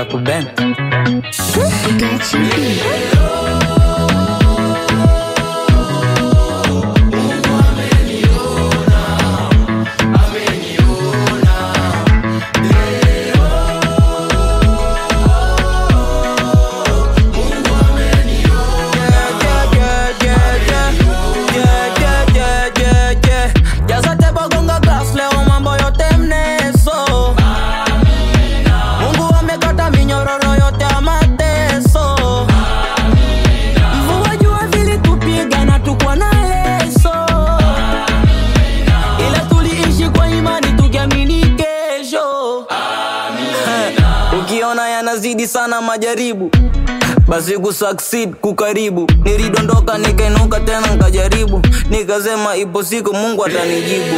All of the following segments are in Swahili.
kuben Got you beat. Jazate bogonga glass leo mambo yote mneso Mungu amekata minyororo yote ya mateso Mvua jua vilitupiga na tukwa na leso Ila tuliishi kwa imani tukiamini kesho Ukiona yanazidi sana majaribu basi kusucceed kukaribu nilidondoka nikainuka tena nkajaribu nikasema ipo siku mungu atanijibu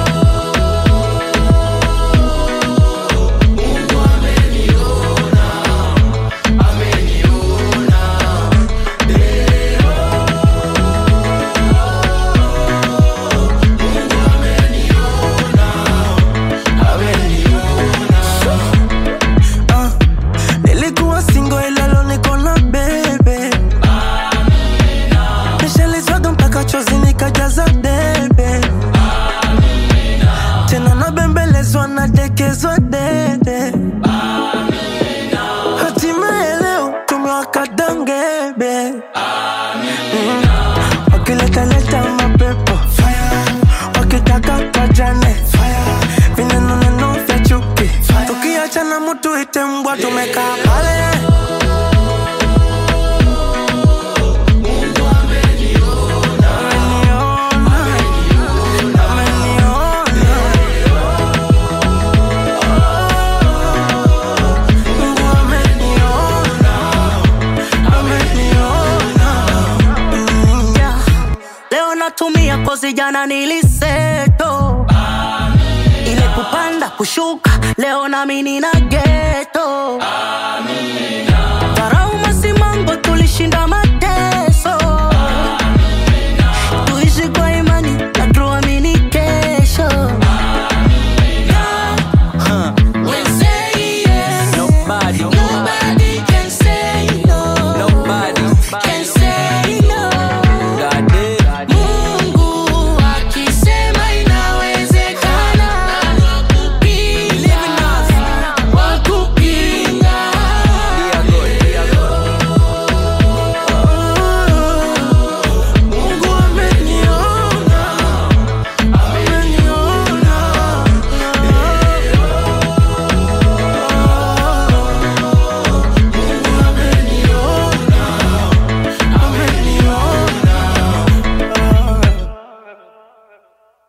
Ah, nilikuwa singo ila leo niko na bebe nishalizwaga mpaka chozi nikajaza debe tena nabembelezwa nadekezwa dede hatimaye leo tumewaka dangebe Mm. wakiletaleta mapepo wakitaka twajane vinenoneno vya chuki tukiachana mutu ite mbwa tumekaa pale Ameniona, ameniona. Mungu ameniona, ameniona. Mm, yeah. leo natumia kozi jana niliseto ile kupanda kushuka leo nami nina geto dharau masimango tulishinda ma